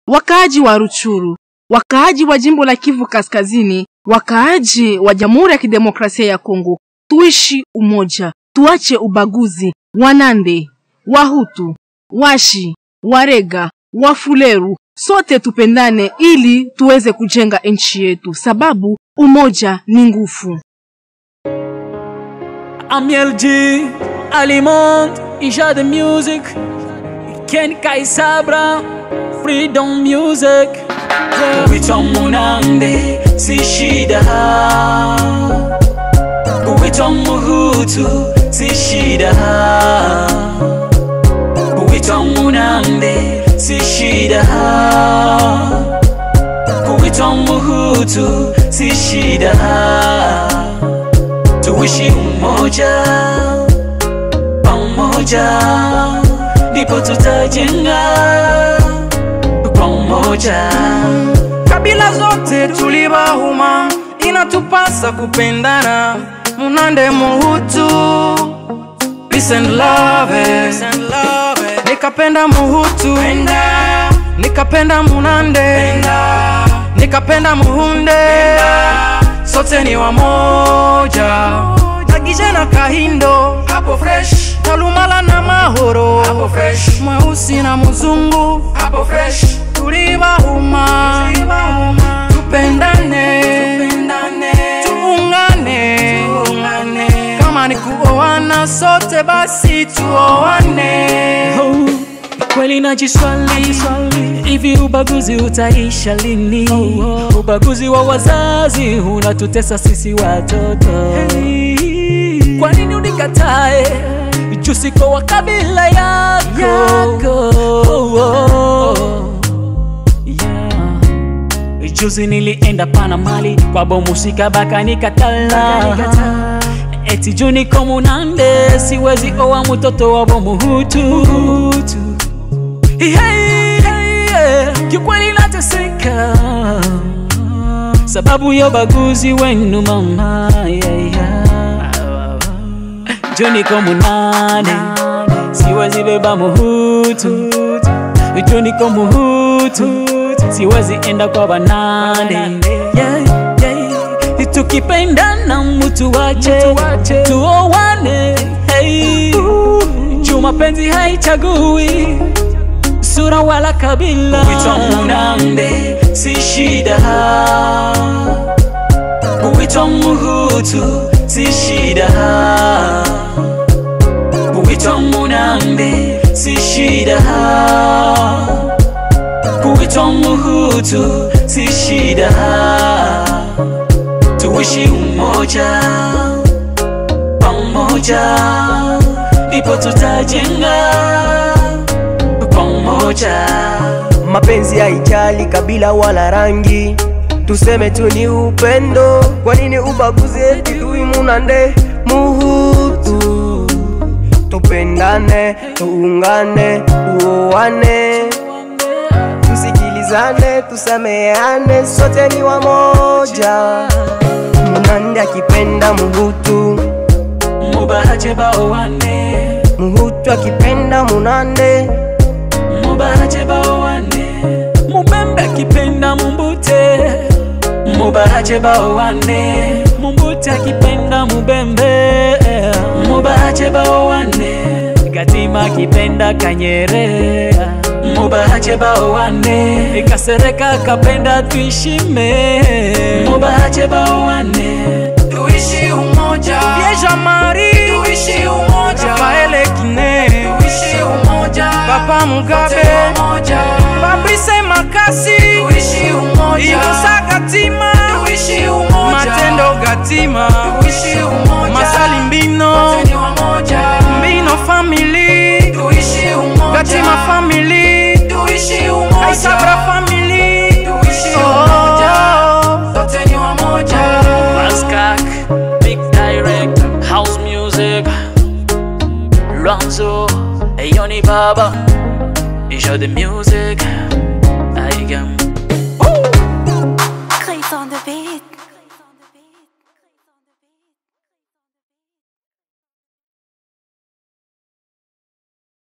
wakaaji wa Ruchuru, wakaaji wa jimbo la Kivu Kaskazini, wakaaji wa Jamhuri ya Kidemokrasia ya Kongo, tuishi umoja, tuache ubaguzi. Wanande, Wahutu, Washi, Warega, Wafuleru, sote tupendane ili tuweze kujenga nchi yetu, sababu umoja ni nguvu. Amiel G, Alimonde, Ija the Music, Ken Kai Sabra, Freedom Music. Kuitwa Munande si shida, kuitwa Muhutu si shida, kuitwa Munande si shida, kuitwa Muhutu si shida tuishi umoja pamoja, ndipo tutajenga pamoja. kabila zote tulibahuma, inatupasa kupendana. Munande Muhutu, peace and love, nikapenda Muhutu, nikapenda Munande, nikapenda Muhunde, sote ni wamoja. Nagije na Kahindo, hapo fresh. Talumala na Mahoro, hapo fresh. Mweusi na mzungu, hapo fresh. Tulibahuma, tupendane, tuungane, kama ni kuoana sote basi tuoane. Oh, kweli najiswali hivi ubaguzi utaisha lini? Ubaguzi wa wazazi unatutesa sisi watoto. Kwa nini unikatae juu siko wa kabila yako? Oh, oh. Yeah. Juzi nilienda pana mali kwa bomusika baka nikatala eti juu niko Munande siwezi oa mtoto wa bomuhutu Hey, hey, yeah. Kiukweli nateseka sababu ya ubaguzi wenu mama yeah, yeah. Juu niko Munande siwezi beba muhutu Juu niko muhutu siwezi enda kwa banande yeah, yeah. Tukipendana mtu wache tuowane hey. Juu mapenzi haichagui sura wala kabila. Kuitwa Munande si shida, kuitwa Muhutu si shida, kuitwa Munande si shida, kuitwa Muhutu si shida. Tuishi umoja pamoja, ndipo tutajenga pamoja. mapenzi haijali kabila wala rangi, tuseme tu ni upendo. Kwa nini ubaguzi eti tui Munande Muhutu? Tupendane, tuungane, tuoane, tusikilizane, tusameane, sote ni wamoja. Munande akipenda Muhutu, Mubahache baowane, Muhutu akipenda Munande. mubahache baowane, Mubembe akipenda Mumbute, mubahache baowane, Mumbute akipenda Mubembe, mubahache baowane, Gatima akipenda Kanyere, mubahache baowane, Kasereka kapenda Twishime, mubahache baowane, Tuishi umoja, Vieja Mari, tuishi umoja, Rafaele Kine, tuishi umoja, Papa Mugabe, umoja, Fabrice Makasi, tuishi umoja, Inosa Gatima, tuishi umoja, Matendo Gatima, tuishi umoja, Masali Mbino, umoja, Mbino family, tuishi umoja, Gatima family, tuishi umoja, Kaisabra family, tuishi umoja, sote ni wamoja. Raskak, Big Direct, House Music, Lonzo, Yoni Baba, Isha the Music, I am